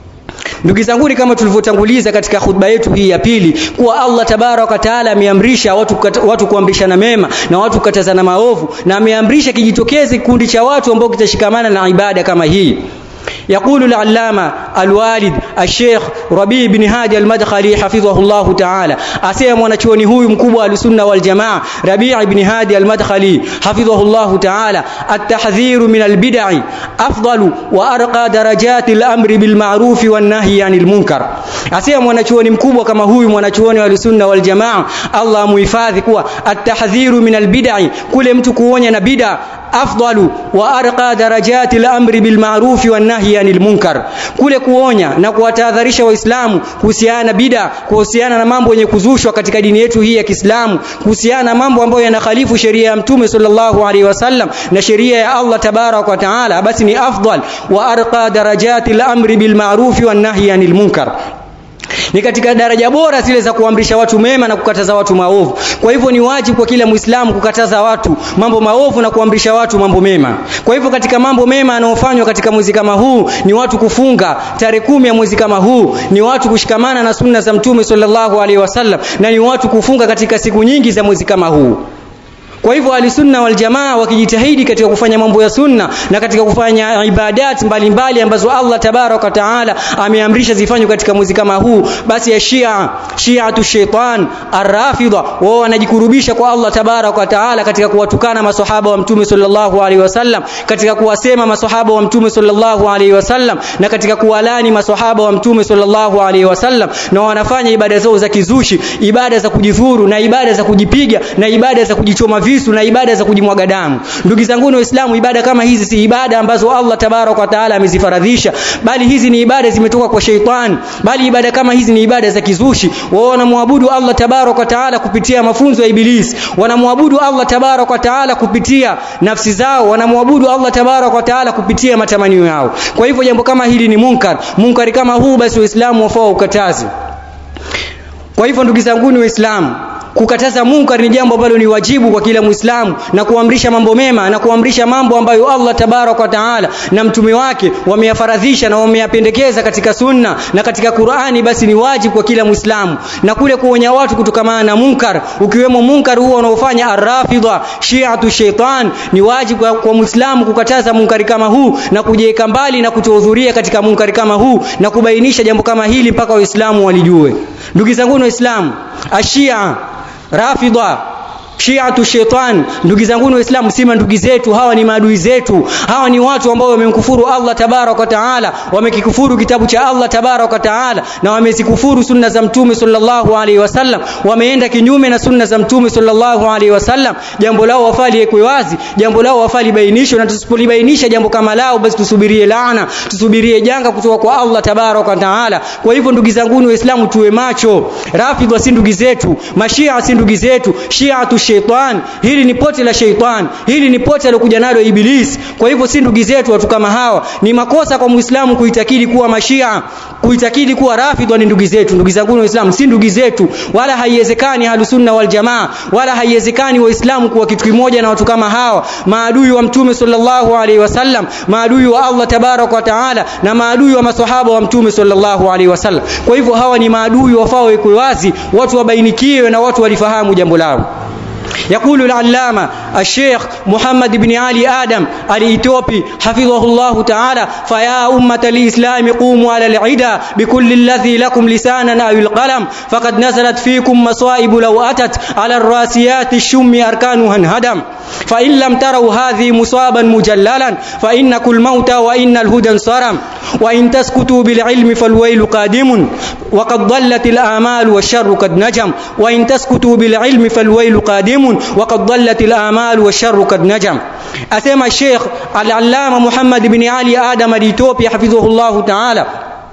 Ndugu zangu kama tulivyotanguliza katika khutba yetu hii ya pili kuwa Allah tabarak wa taala ameamrisha watu, watu kuamrishana mema na watu kukatazana maovu na ameamrisha kijitokeze kikundi cha watu ambao kitashikamana na ibada kama hii يقول العلامة الوالد الشيخ ربيع بن هادي المدخلي حفظه الله تعالى أسيا mwanachuoni huyu mkubwa wa sunna wal jamaa Rabi' ibn Hadi al-Madkhali حفظه الله تعالى التحذير من البدع أفضل وأرقى درجات الأمر بالمعروف والنهي عن المنكر أسيا mwanachuoni mkubwa kama huyu mwanachuoni wa sunna wal jamaa Allah muhifadhi kuwa التحذير من البدع kule mtu kuonya na bid'a afdalu wa arqa darajati al-amri bil ma'ruf wan nahyi anil munkar kule kuonya na kuwatahadharisha waislamu kuhusiana na bid'a kuhusiana na mambo yenye kuzushwa katika dini yetu hii ya Kiislamu kuhusiana na mambo ambayo yanakhalifu sheria ya Mtume sallallahu alaihi wasallam na sheria ya Allah tabarak wa taala basi ni afdal wa arqa darajati al-amri bil ma'ruf wan nahyi anil munkar ni katika daraja bora zile za kuamrisha watu mema na kukataza watu maovu. Kwa hivyo ni wajibu kwa kila Muislamu kukataza watu mambo maovu na kuamrisha watu mambo mema. Kwa hivyo katika mambo mema yanayofanywa katika mwezi kama huu ni watu kufunga tarehe kumi ya mwezi kama huu, ni watu kushikamana na sunna za Mtume sallallahu alaihi wasallam na ni watu kufunga katika siku nyingi za mwezi kama huu. Kwa hivyo alisunna wal jamaa wakijitahidi katika kufanya mambo ya sunna na katika kufanya ibadat mbalimbali ambazo Allah tabarak wa taala ameamrisha zifanywe katika mwezi kama huu, basi ya Shia Shiatu shaitan arrafidha wao wanajikurubisha kwa Allah tabarak wa taala katika kuwatukana maswahaba wa Mtume sallallahu alaihi wasallam, katika kuwasema maswahaba wa Mtume sallallahu alaihi wasallam na katika kuwalani maswahaba wa Mtume sallallahu alaihi wasallam, na wanafanya ibada zao za kizushi, ibada za kujidhuru na ibada za kujipiga na ibada za kujichoma visu na ibada za kujimwaga damu. Ndugu zangu Waislamu, ibada kama hizi si ibada ambazo Allah tabarak wa taala amezifaradhisha, bali hizi ni ibada zimetoka kwa sheitani, bali ibada kama hizi ni ibada za kizushi. Wao wanamwabudu Allah tabarak wa taala kupitia mafunzo ya Ibilisi, wanamwabudu Allah tabarak wa taala kupitia nafsi zao, wanamwabudu Allah tabarak wa taala kupitia matamanio yao. Kwa hivyo jambo kama hili ni munkar. Munkari kama huu basi Waislamu wafaa ukataze. Kwa hivyo ndugu zangu Waislamu, kukataza munkar ni jambo ambalo ni wajibu kwa kila Muislamu na kuamrisha mambo mema na kuamrisha mambo ambayo Allah tabarak wa taala na mtume wake wameyafaradhisha na wameyapendekeza katika sunna na katika Qur'ani, basi ni wajibu kwa kila Muislamu, na kule kuonya watu kutokamana na munkar, ukiwemo munkar huo unaofanya arrafidha shi'atu shaitan, ni wajibu kwa, kwa Muislamu kukataza munkari kama huu na kujiweka mbali na kutohudhuria katika munkari kama huu na kubainisha jambo kama hili mpaka Waislamu walijue. Ndugu zangu Waislamu, ashia Rafidha Shiatu shaitan, ndugu zangu Waislamu, sima ndugu zetu, hawa ni maadui zetu. Hawa ni watu ambao wamemkufuru Allah tabarak wa taala, wamekikufuru kitabu cha Allah tabarak wa taala, na wamezikufuru sunna za Mtume sallallahu alaihi wasallam, wameenda kinyume na sunna za Mtume sallallahu alaihi wasallam. Jambo lao wafali ekwe wazi, jambo lao wafali bainishwe, na tusipolibainisha jambo kama lao, basi tusubirie laana, tusubirie janga kutoka kwa Allah tabarak wa taala. Kwa hivyo ndugu zangu Waislamu, tuwe macho. Rafidha si ndugu zetu, mashia si ndugu zetu, shiatu shaitan. Hili ni pote la shaitan, hili ni pote alokuja nalo Ibilisi. Kwa hivyo si ndugu zetu watu kama hawa. Ni makosa kwa Muislamu kuitakidi kuwa mashia, kuitakidi kuwa rafidha ni ndugu zetu. Ndugu zangu Waislamu, si ndugu zetu, wala haiwezekani ahlusunna wal jamaa, wala haiwezekani Waislamu kuwa kitu kimoja na watu kama hawa, maadui wa Mtume sallallahu alaihi wasallam, maadui wa Allah tabarak wa taala, na maadui wa maswahaba wa Mtume sallallahu alaihi wasallam. Kwa hivyo hawa ni maadui wafao wekwe wazi, watu wabainikiwe na watu walifahamu jambo lao. يقول العلامة الشيخ محمد بن علي آدم الإثيوبي حفظه الله تعالى فيا أمة الإسلام قوموا على العدا بكل الذي لكم لسانا أو القلم فقد نزلت فيكم مصائب لو أتت على الراسيات الشم أركانها انهدم فإن لم تروا هذه مصابا مجللا فإنكم الموتى وإن الهدى انصرم وإن تسكتوا بالعلم فالويل قادم وقد ضلت الآمال والشر قد نجم وإن تسكتوا بالعلم فالويل قادم وقد ضلت الآمال والشر قد نجم أسمى الشيخ العلامة محمد بن علي آدم الإثيوبي حفظه الله تعالى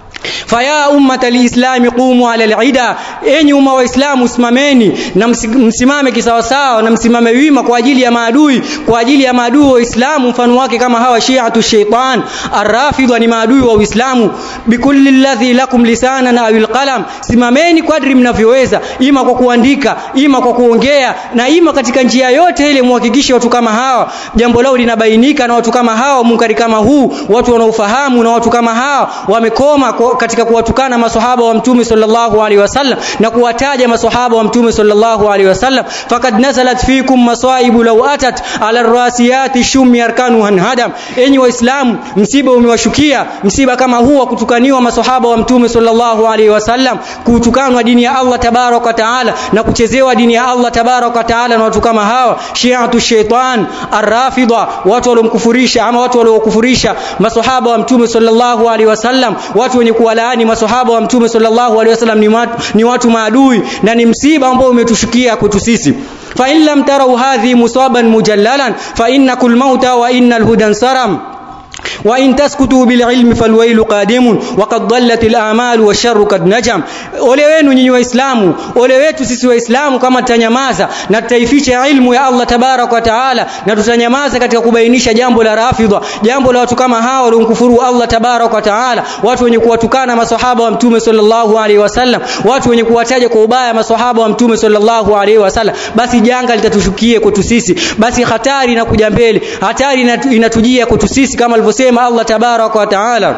faya ummata lislami qumu ala alida, enyi umma wa Islamu simameni na msimame kisawasawa na msimame wima kwa ajili ya maadui, kwa ajili ya maadui wa Uislamu, mfano wake kama hawa shiatu shaitan arrafidha, ni maadui wa Uislamu. Bikulli alladhi lakum lisanan aw alqalam, simameni kadri mnavyoweza, ima kwa kuandika, ima kwa kuongea, na ima katika njia yote ile, muhakikishe watu kama hawa jambo lao linabainika, na watu kama hawa munkari kama huu, watu wanaofahamu, na watu kama hawa wamekoma katika kuwatukana maswahaba wa mtume sallallahu alaihi wasallam na kuwataja maswahaba wa mtume sallallahu alaihi wasallam fakad nazalat fikum masaibu law atat ala rasiyati shum yarkanu hanhadam enyi waislamu msiba umewashukia msiba kama huu wa kutukaniwa maswahaba wa mtume sallallahu alaihi wasallam kutukanwa dini ya Allah tabarak wa taala na kuchezewa dini ya Allah tabarak wa taala na watu kama hawa shi'atu shaitan arrafida watu waliomkufurisha ama watu waliokufurisha maswahaba wa mtume sallallahu alaihi wasallam watu wenye kuwalaani maswahaba wa mtume sallallahu alaihi wasallam ni watu, ni watu maadui na ni msiba ambao umetushukia kwetu sisi fa in lam tarau hadhi musaban mujallalan fa innakul mauta wa innal hudan saram وإن تسكتوا بالعلم فالويل قادم وقد ضلت الآمال والشر قد نجم ole wenu nyinyi waislamu ole wetu sisi waislamu kama tutanyamaza na tutaificha ilmu ya Allah tabarak wa taala na tutanyamaza katika kubainisha jambo la rafidha jambo la watu kama hao waliomkufuru Allah tabarak wa taala watu wenye kuwatukana maswahaba wa mtume sallallahu alaihi wasallam watu wenye kuwataja kwa ubaya maswahaba wa mtume sallallahu alaihi wasallam basi janga litatushukie kwetu sisi basi hatari inakuja mbele hatari inatujia kwetu sisi kama alivyosema Allah tabarak wa taala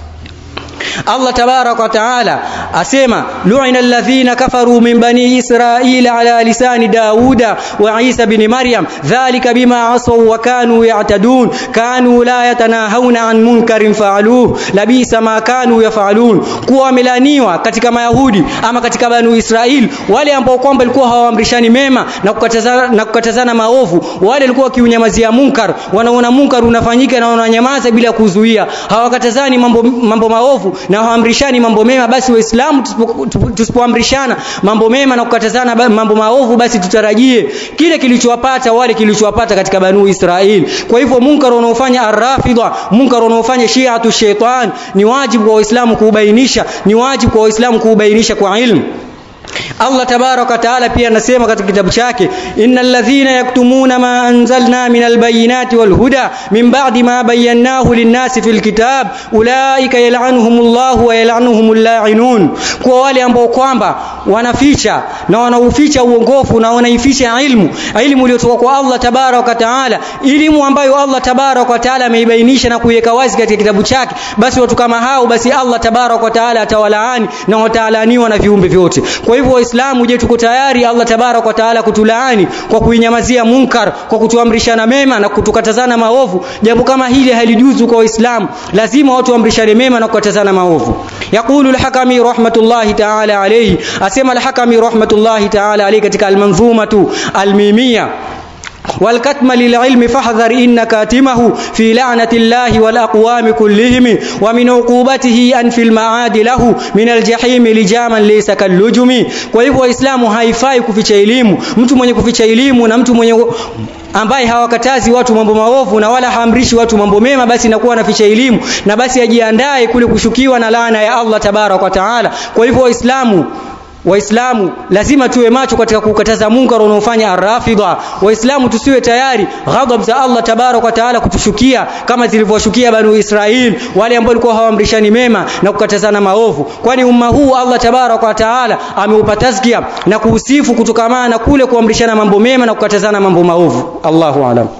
Allah tabarak wa taala asema lu'ina alladhina kafaru min bani israila ala lisani dauda wa isa bin maryam dhalika bima asaw wa kanu ya'tadun kanu la yatanahawna an munkarin fa'aluhu labisa ma kanu yaf'alun kuwa wamelaniwa katika mayahudi ama katika banu israil wale ambao kwamba walikuwa hawaamrishani mema na kukatazana na kukatazana maovu wale walikuwa wakiunyamazia munkar wanaona munkar unafanyika na wananyamaza bila kuzuia hawakatazani mambo mambo maovu na hawaamrishani mambo mema basi waislamu tusipoamrishana mambo mema na kukatazana mambo maovu basi tutarajie kile kilichowapata wale kilichowapata katika banu Israel kwa hivyo munkar unaofanya arrafidha munkar unaofanya shi'atu shaitan ni wajibu kwa waislamu kuubainisha ni wajibu kwa waislamu kuubainisha kwa ilmu Allah tabaraka taala pia anasema katika kitabu chake innal ladhina yaktumuna ma anzalna minal bayinati wal huda min ba'di ma bayyanahu lin-nasi fil kitab ulaika yal'anuhumullahu wa yal'anuhumul la'inun kwa wale ambao kwamba wanaficha na wanauficha uongofu na wanaificha ilmu ilmu iliyotoka kwa Allah tabaraka taala elimu ambayo Allah tabaraka taala ameibainisha na kuiweka wazi katika kitabu chake basi watu kama hao basi Allah tabaraka taala atawalaani na watalaaniwa na viumbe vyote kwa hivyo waislamu je tuko tayari Allah tabarak wa taala kutulaani kwa kuinyamazia munkar kwa kutuamrishana mema na kutukatazana maovu jambo kama hili halijuzu kwa waislamu lazima watu waamrishane mema na kukatazana maovu yaqulu al-hakami rahmatullahi ta'ala alayhi asema al-hakami rahmatullahi ta'ala alayhi katika al-manzumatu al-mimiyya والكتم للعلم فاحذر إن كاتمه في لعنة الله والأقوام كلهم ومن عقوبته أن في المعاد له من الجحيم لجاما ليس كاللجم kwa hivyo waislamu haifai kuficha elimu mtu mwenye kuficha elimu na mtu mwenye ambaye hawakatazi watu mambo maovu na wala haamrishi watu mambo mema basi inakuwa anaficha elimu na basi ajiandae kule kushukiwa na laana ya Allah tabarak wa taala kwa hivyo waislamu Waislamu lazima tuwe macho katika kukataza munkar unaofanya arrafidha. Waislamu tusiwe tayari ghadhab za Allah tabarak wa taala kutushukia kama zilivyoshukia Banu Israil wale ambao walikuwa hawaamrishani mema na kukatazana maovu. Kwani umma huu Allah tabarak wa taala ameupa tazkia na kuusifu kutokamana na kule kuamrishana mambo mema na kukatazana mambo maovu. Allahu a'lam.